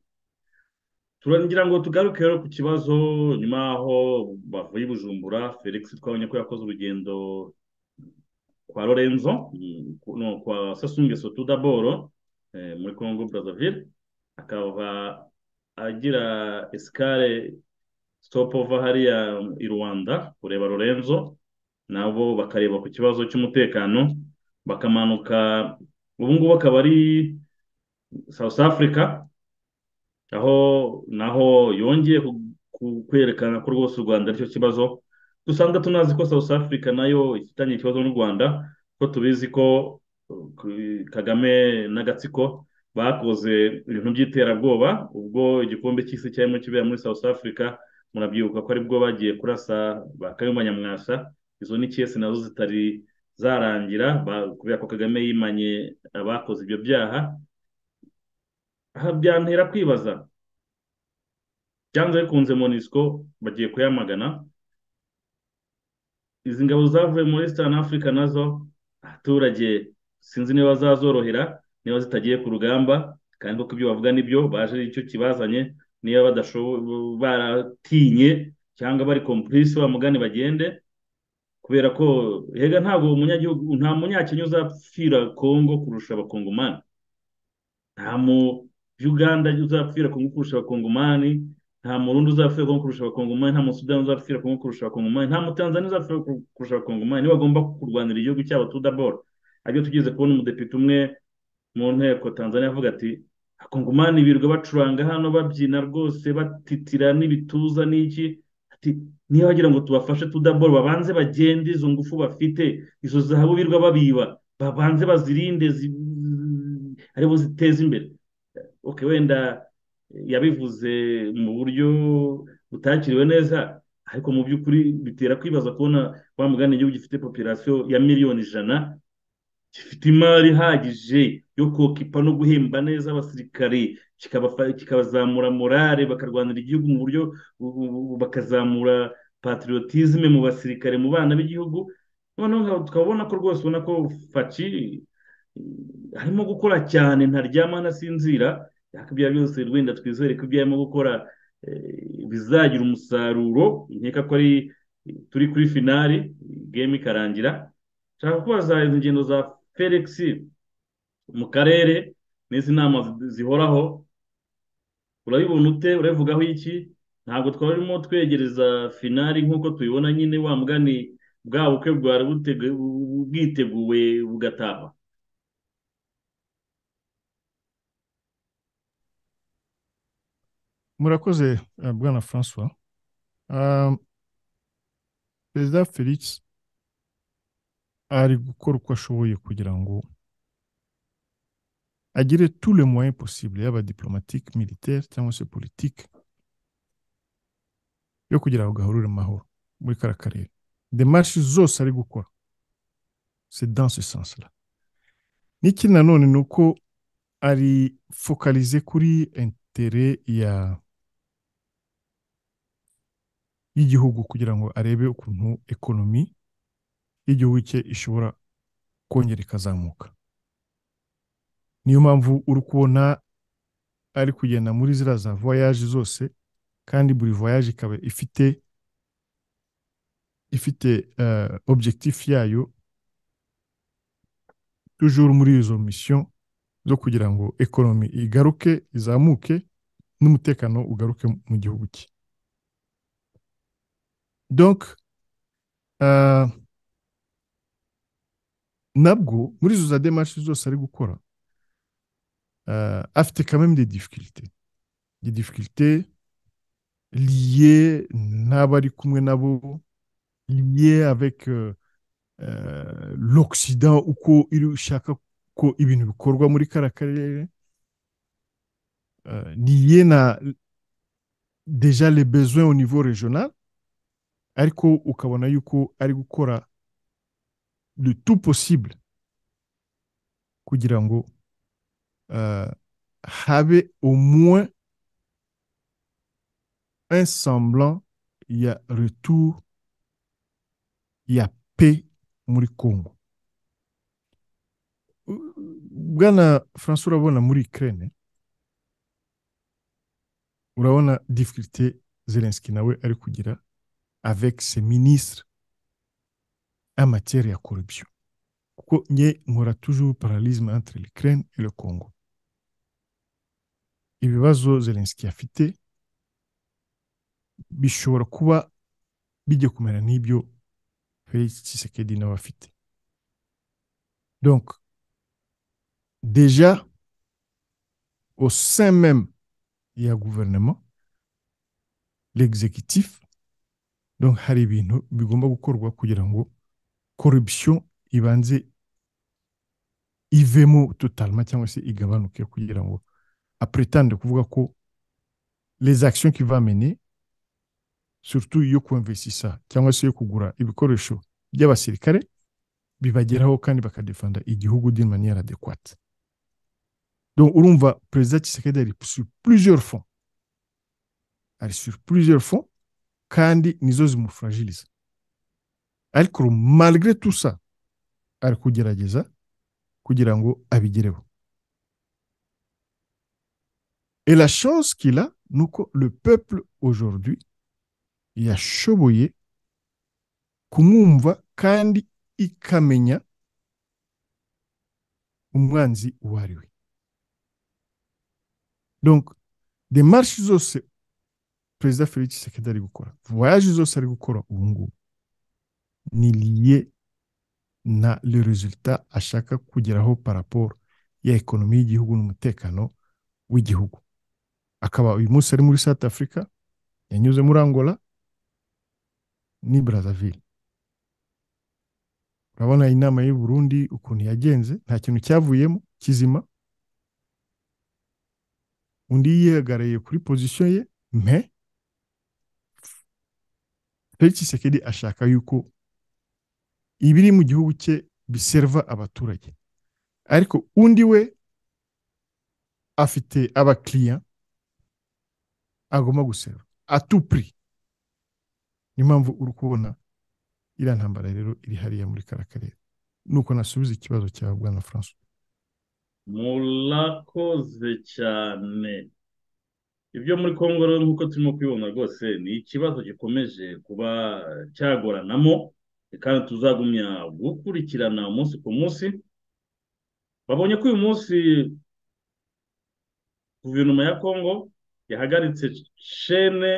turagira ngo tugaruke rero ku kibazo nyuma y'aho bavuye i bujumbura felix twabonye ko yakoze urugendo kwa lorenzo mm, ku- no, kwa sasunge sotu daboro eh, muri congo brazzaville akaba agira esikare stopova hariya i rwanda kureba lorenzo nabo bakareba ku kibazo cy'umutekano bakamanuka ubu ngubu akaba ari south africa aho naho yongeye ku- ku- kwerekana ko rwose u rwanda aricyo kibazo dusanga tunazi ko south africa nayo ifitanye ikibazo n'u rwanda ko tubizi ko uh, ku- kagame n'agatsiko bakoze ibintu by'iterabwoba ubwo igikombe cy'isi cyarimo kibera muri south africa murabyibuka ko aribwo bagiye kurasa ba kayumba nyamwasa izo ni kesi nazo zitari zarangira ba- kubera ko kagame yimanye abakoze ibyo byaha aha byantera kwibaza byanze bikunze monisco bagiye kuyamagana izi ngabo zavuye muri Eastern Africa nazo abaturage sinzi niba bazazorohera niba zitagiye ku rugamba kandi kuko ibyo bavuga nibyo baje ari cyo kibazanye niba badashoboye baratinye cyangwa bari complice bamugane bagende kubera ko hega ntabwo umunyagihugu nta munyakenya uzapfira Congo kurusha abakongomani nta mu Uganda uzapfira Congo kurusha abakongomani nta murundi uzapfira Congo kurusha abakongomani nta musudani uzapfira Congo kurusha abakongomani nta mutanzaniya uzapfira Congo kurusha abakongomani nibagomba kurwanira igihugu cyabo tudabora aribyo tugeze kubona umudepite umwe mu nteko tanzania avuga ati abakongomani birirwa bacuranga hano babyina rwose batitira n'ibituza n'iki ati niba bagira ngo tubafashe tudabora babanze bagende izo ngufu bafite izo zahabu birirwa babiba babanze bazirinde zi- aribo ziteza imbere ok wenda yabivuze mu buryo butakiriwe neza ariko mu by'ukuri bitera kwibaza kubona wa mugani igihugu gifite popirasiyo ya miliyoni ijana gifite imari ihagije yo kokipa no guhemba neza abasirikare kikabafa- kikabazamura morale bakarwanira igihugu mu buryo bu- bu- bu- bakazamura patriotisme mu basirikare mu bana b'igihugu noneho nka- tukabona ko rwose ubona ko faci eh, arimo gukora cyane ntaryama ntasinzira ariko ibyo ari byose wenda twizere ko ibyo arimo gukora eh, bizagira umusaruro nkeka ko ari turi kuri finali game ikarangira nshaka kubaza izi ngendo za felix mu karere n'izi nama zi- zihoraho urabibona ute urabivugaho iki ntabwo twarimo twegereza finali nk'uko tubibona nyine wa mugani bwa bukwe bwari butege- bu- bwiteguwe bugataha murakoze eh, bwana francois Um, perezida felix ari gukora uko ashoboye kugira ngo agire tous les moyens possibles yaba diplomatique militaire cyangwa se politique yo kugira ngo gahurure mu mahoro muri kara karere demarche zose ari gukora c'est dans ce sens là n'ikindi nanone ni uko ari focalize kuri interet ya y'igihugu kugira ngo arebe ukuntu ekonomi y'igihugu cye ishobora kongera ikazamuka niyo mpamvu uri kubona ari kugenda muri ziriya za voyage zose kandi buri voyage ikaba ifite ifite eh, objectif yayo toujours muri izo mission zo kugira ngo ekonomi igaruke izamuke n'umutekano ugaruke mu gihugu cye donc euh, nabwo muri izo za demarche zose ari gukora euh, afite quand même des difficultés des difficultés liées n'abari kumwe nabo liées avec euh, euh, l'occident uko iri ushaka ko ibintu bikorwa muri kara karere euh, liées na déjà les besoins au niveau régional ariko ukabona yuko ari gukora le tout possible kugira ngo euh, habe au moins un semblant ya retour ya paix muri congo bwana francois urabona muri ukraine urabona difficulté zelenski nawe ari kugira avec ses ministres en matière ya corruption kuko nye nkora toujours paralysme entre l'ukraine et le congo ibibazo zelenski afite bishobora kuba bijya kumera n'ibyo felix tshisekedi nawe afite donc déjà au sein même il y a un gouvernement l'exécutif donc hari ibintu bigomba gukorwa kugira ngo corruption ibanze ivemo totalement cyangwa se igabanuke kugira ngo apretendre kuvuga ko les actions qu'il va mener surtout yo kuinvestissa cyangwa se yo kugura ibikoresho by'abasirikare bibageraho kandi bakadefanda igihugu d'une manière adéquate donc urumva perezida Tshisekedi ari sur plusieurs fonds ari sur plusieurs fonds kandi nizo zimufragiliza ariko malgré tout ça ari kugerageza kugira ngo abigereho et la chance qu'il a ni uko le peuple aujourd'hui yashoboye kumwumva kandi ikamenya umwanzi uwo ari we donc demarche zose perezida felix tshisekedi ari gukora voyage zose ari gukora ubu ngubu ni liye na le resultat ashaka kugeraho par rapport ya ekonomi y'igihugu n'umutekano w'igihugu akaba uyu munsi ari muri south africa yanyuze muri angola ni brazzaville urabona inama y'u Burundi ukuntu yagenze nta kintu cyavuyemo kizima undi yihagarariye kuri pozisiyo ye mpe Felix Tshisekedi ashaka yuko ibiri mu gihugu cye biserva abaturage ariko undi we afite abakiriya agomba guserva atupuri niyo mpamvu uri kubona iriya ntambara rero iri hariya muri kara karere nuko nasubiza ikibazo cya bwana francois murakoze cyane ibyo muri kongo rero nk'uko turimo kubibona rwose ni ikibazo gikomeje kuba cyagoranamo kandi tuzagumya gukurikirana umunsi ku munsi babonye ko uyu munsi guverinoma ya kongo yahagaritse shene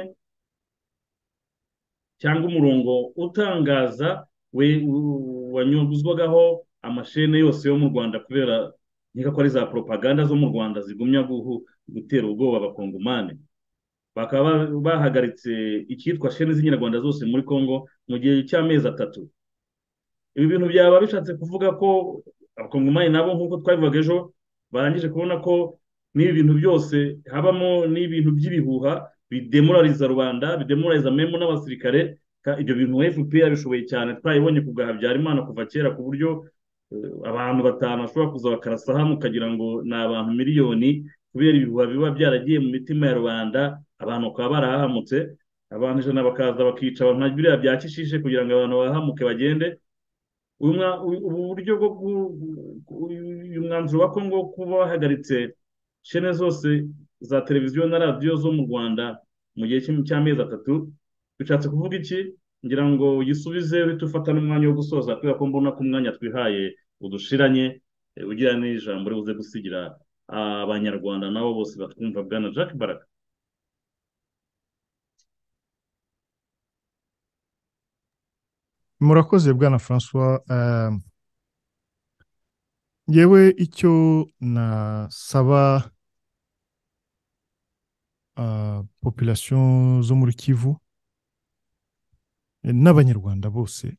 cyangwa umurongo utangaza we u- wanyuzwagaho amashene yose yo mu rwanda kubera nkeka ko ari za propaganda zo mu rwanda zigumya guhu- gutera ubwoba abakongomani bakaba bahagaritse icyitwa shene z'inyarwanda zose muri congo mu gihe cy'amezi atatu ibi bintu byaba bishatse kuvuga ko abakongomani nabo nk'uko twabivuga ejo barangije kubona ko n'ibi bintu byose habamo n'ibintu by'ibihuha bidemoraliza rubanda bidemoraliza memu n'abasirikare ka- ibyo bintu fpr yabishoboye cyane twayibonye ku bwa habyarimana kuva kera ku buryo eh, abantu batanu bashobora kuza bakarasaha mukagira ngo ni abantu miliyoni kubera ibihuha biba byaragiye mu mitima ya rubanda abantu bakaba barahahamutse abantu ijana bakaza bakica abantu nka biriya bya kishishe kugira ngo abantu bahahamuke bagende uyu mwa- uyu- ubu buryo bwo ku- ku- uyu mwanzuro wa kongo wo kuba wahagaritse shene zose za televiziyo na radiyo zo mu rwanda mu gihe cy'im- cy'amezi atatu bishatse kuvuga iki ngira ngo uyisubize uhite ufata n'umwanya wo gusoza kubera ko mbona ko umwanya twihaye udushiranye eh, ugira n'ijambo uri buze gusigira abanyarwanda nabo bose batwumva bwana jack baraka murakoze bwana francois eh, ngewe icyo nasaba ah, population zo muri kivu eh, n'abanyarwanda bose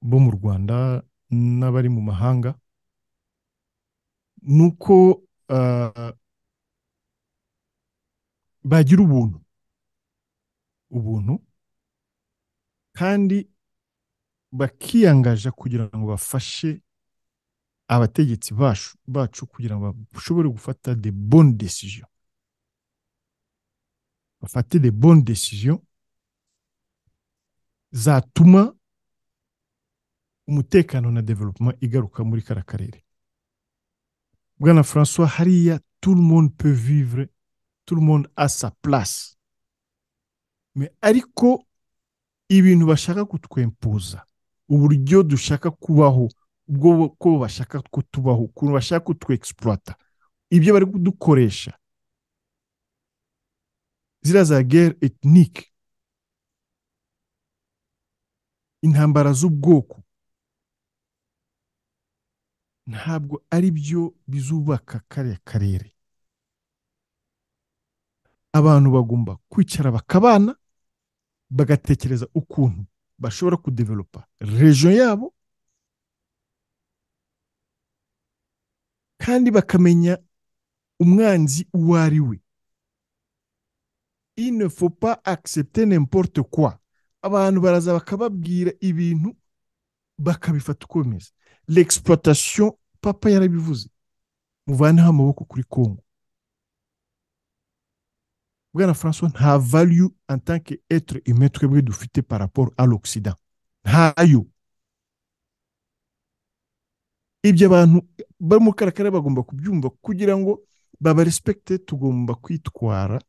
bo mu rwanda n'abari mu mahanga ni uko ah, bagira ubuntu ubuntu kandi bakiyangaja kugira ngo bafashe abategetsi bacu bacu kugira ngo bashobore gufata de bonnes décisions bafate de bonnes décisions zatuma umutekano na development igaruka muri kara karere bwana francois hariya tout le monde peut vivre tout le monde a sa place Mais ariko ibintu bashaka kutwempuza uburyo dushaka kubaho ubwo ko bashaka ko tubaho ukuntu bashaka kutwexploita ibyo bari kudukoresha ziriya za gere etinike intambara z'ubwoko ntabwo ari byo bizubaka kariya karere abantu bagomba kwicara bakabana bagatekereza ukuntu bashobora kudevelopa rejo yabo kandi bakamenya umwanzi uwo ari we il ne faut pas accepter n'importe quoi abantu baraza bakababwira ibintu bakabifata uko bimeze l'exploitation papa yarabivuze muvaneho amaboko kuri kongo bwana francois nta value en tant que etre humain twebwe dufite par rapport à l'occident ntayo ibyo abantu bari mu karakara bagomba kubyumva kugira ngo babarespekte tugomba kwitwara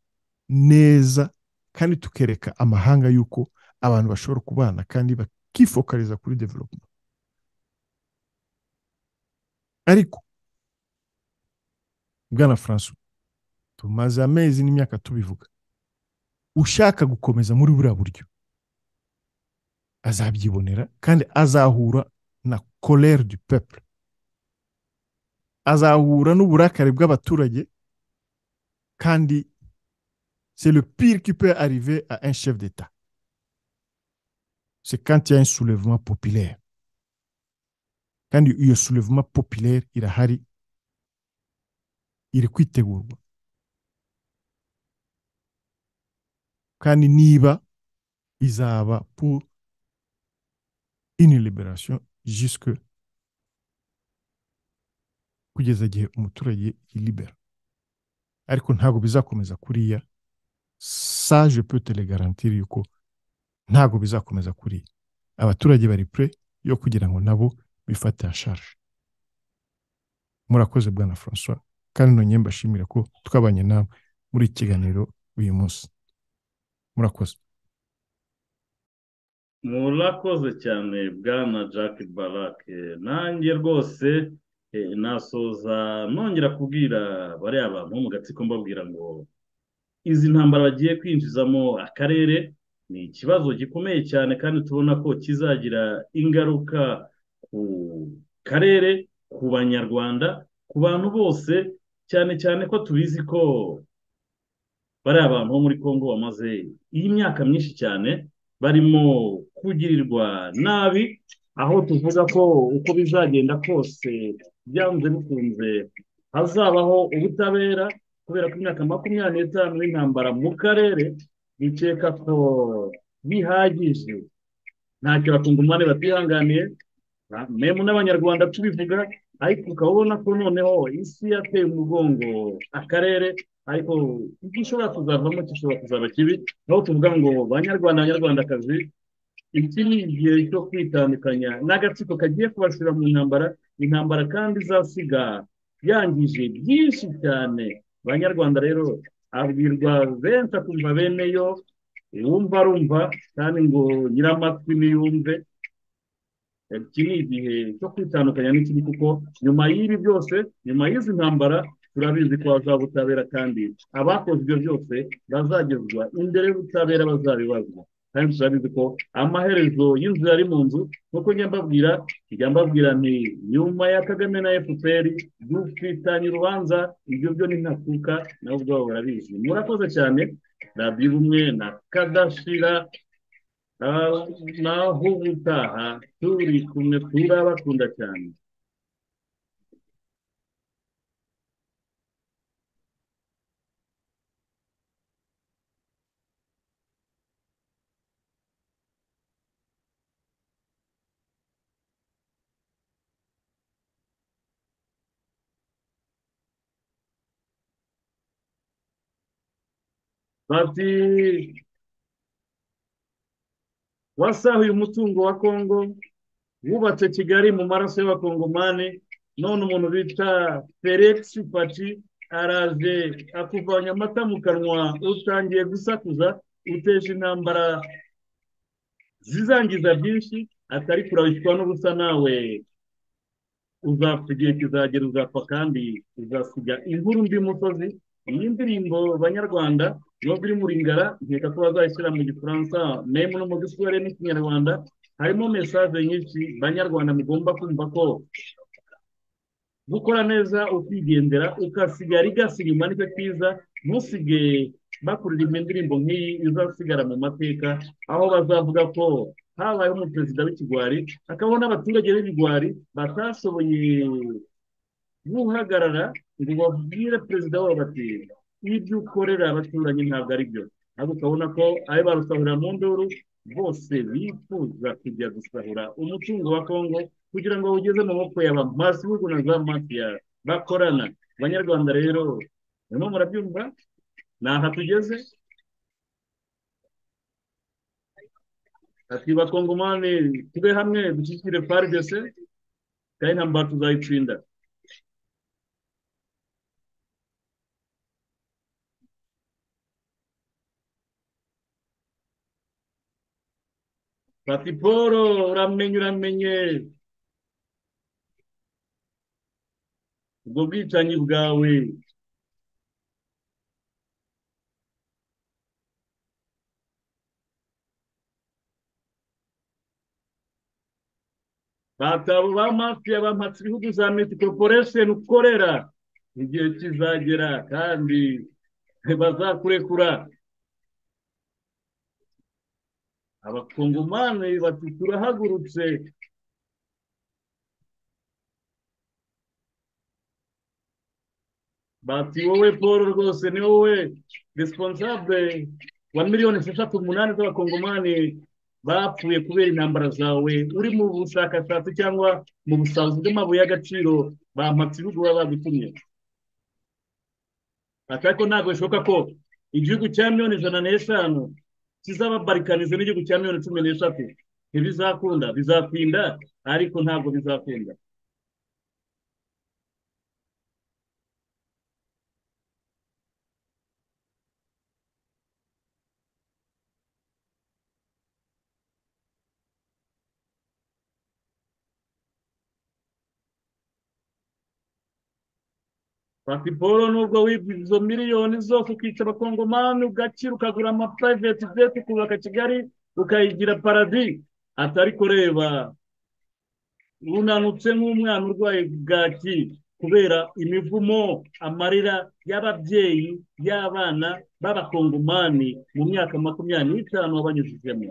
neza kandi tukereka amahanga yuko abantu bashobora kubana kandi bakifokariza kuri development ariko bwana francois tumaze amezi n'imyaka tubivuga ushaka gukomeza muri buriya buryo azabyibonera kandi azahura na colère du peuple azahura n'uburakari bw'abaturage kandi c'est le pire qui peut arriver à un chef d'État c'est quand il y a un soulèvement populaire kandi iyo soulèvement populaire irahari iri kwitegurwa kandi niba izaba pour une libération jusque kugeza igihe umuturage yilibera ariko ntabwo bizakomeza kuriya ça je peux te le garantir yuko ntabwo bizakomeza kuriya abaturage bari pre yo kugira ngo nabo bifate en charge murakoze bwana francois kandi nongeye mbashimira ko twabanye namwe muri iki kiganiro uyu munsi murakoze murakoze cyane bwana jack barak nanjye rwose eh, nasoza nongera kubwira bariya bantu bo mu gatsiko mbabwira ngo izi ntambara bagiye kwinjizamo akarere ni ikibazo gikomeye cyane kandi tubona ko kizagira ingaruka ku karere ku banyarwanda ku bantu bose cyane cyane ko tubizi ko bariya abantu bo muri congo bamaze iyi myaka myinshi cyane barimo kugirirwa nabi aho tuvuga ko uko bizagenda kose byanze bikunze hazabaho ubutabera kubera ko imyaka makumyabiri n'itanu y'intambara mu karere bikeka ko bihagije ntacyo bakungumane batihanganiye na- memu n'abanyarwanda tubivuga ariko ukaba ubona ko noneho isi yateye umugongo akarere ariko icyo ishobora kuzavamo gishobora kuzaba kibi aho tuvuga ngo banyarwanda banyarwandakazi iki ni igihe cyo kwitandukanya n'agatsiko kagiye kubashira mu ntambara intambara kandi izasiga yangije byinshi cyane banyarwanda rero abwirwa benshi akumva bene yo uwumva arumva kandi ngo nyiramatwi niyumve iki ni igihe cyo kwitandukanya n'ikindi kuko nyuma y'ibi byose nyuma y'izi ntambara turabizi ko hazaba ubutabera kandi abakoze ibyo byose bazagezwa imbere y'ubutabera bazabibazwa kandi turabizi ko amaherezo y'inzu yari mu nzu nk'uko njya mbabwira njya mbabwira nti nyuma ya kagame na fpr dufitanye urubanza ibyo byo ni ntakuka nabo ubwabo barabizi murakoze cyane radiyo ubumwe na kadashira Ah, naho ubutaha turi kumwe turabakunda cyane bati wasahuye umutungo wa kongo wubatse kigali mu maraso y'abakongomani none umuntu bita felix pati araje akuvanya amata mu kanwa utangiye gusakuza uteje intambara zizangiza byinshi atari kurabishywa n'ubusa nawe uzapfa igihe kizagera uzapfa kandi uzasiga inkuru mbi musozi iyi ndirimbo banyarwanda nubwo iri muri ngara nkeka ko bazayishyira mu gifaransa memu no mu giswahili n'ikinyarwanda harimo mesaje nyinshi banyarwanda mugomba kumva ko gukora neza ukigendera ukasigara igasiga inyuma nicyo cyiza ntusige bakuririmba indirimbo nk'iyi izasigara mu mateka aho bazavuga ko habayeho umuperezida w'ikigwari hakabaho n'abaturage b'ibigwari batashoboye guhagarara ngo babwire perezida wabo bati ibyo ukorera abaturanyi ntabwo ari byo ariko ukabona ko ayo barusahurira mu nduru bose bifuza kujya gusahura umutungo wa kongo kugira ngo ugeze mu maboko ya ba masibihugu na za mafiya bakorana abanyarwanda rero barimo murabyumva ni aha tugeze ati bakongomani tube hamwe dushyigikire faridese kandi intambara tuzayitsinda Pati Poro uramenye uramenye ubwo bwicanyi bwawe batabo ba mafiya bampatse ibihugu za miti koroporesheni ukorera igihe kizagera kandi bazakurekura abakongomani bati turahagurutse bati wowe paul rwose ni wowe responsable wa miliyoni esheshatu umunani z'abakongomani bapfuye kubera intambara zawe uri mu bushakashatsi cyangwa mu busabuzi bw'amabuye y'agaciro bampatse ibihugu baba bagutumye ati ariko ntabwo bishoboka ko igihugu cya miliyoni ijana n'eshanu kizababarikanize n'igihugu cya miliyoni cumi n'eshatu ntibizakunda bizatinda ariko ntabwo bizakunda Pati Paul nubwo wibye izo miliyoni zose ukica abakongomani ugakira ukagura ama private jet ukubaka Kigali ukayigira paradi atari kureba unanutse nk'umwana urwaye bwaki kubera imivumo amarira y'ababyeyi y'abana b'abakongomani mu myaka makumyabiri n'itanu wabanyujijemo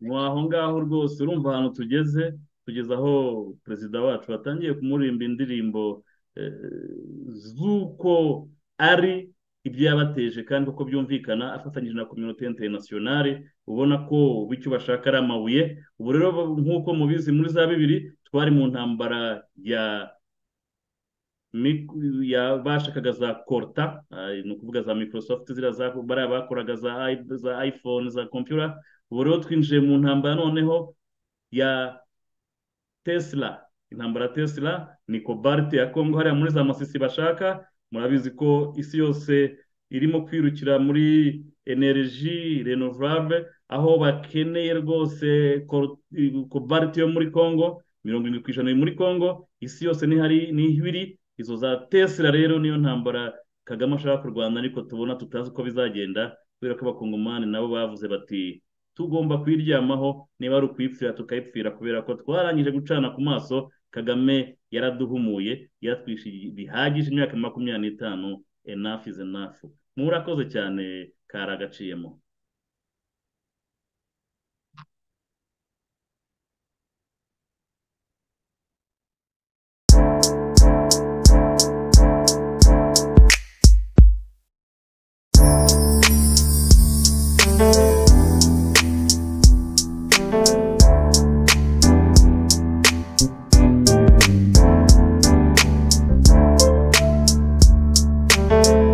ni aho ngaho rwose urumva ahantu tugeze tugeze aho perezida wacu batangiye kumuririmba indirimbo z'uko ari ibyo yabateje kandi uko byumvikana afatanyije na kominote interinasiyonari ubona ko bityo bashaka ari amabuye ubu rero nk'uko mubizi muri za bibiri twari mu ntambara ya bashakaga za korta ni ukuvuga za microsoft ziriya bariya bakoraga za iphone za computer ubu rero twinjiye mu ntambara noneho ya tesla intambara ya tesla ni kobalite ya kongo hariya muri za masisi bashaka murabizi ko isi yose irimo kwirukira muri energy renovable aho bakeneye rwose kobalite yo muri kongo mirongo irindwi ku ijana iri muri kongo isi yose niho iri izo za tesla rero niyo ntambara kagame ashaka kurwana ariko tubona tutazi uko bizagenda kubera ko abakongomani nabo bavuze bati tugomba kuyiryamaho niba ari ukuyipfira tukayipfira kubera ko twarangije gucana ku maso kagame yaraduhumuye yaratwishyuye bihagije imyaka makumyabiri n'itanu enafu izi enafu murakoze cyane kari agaciyemo thank you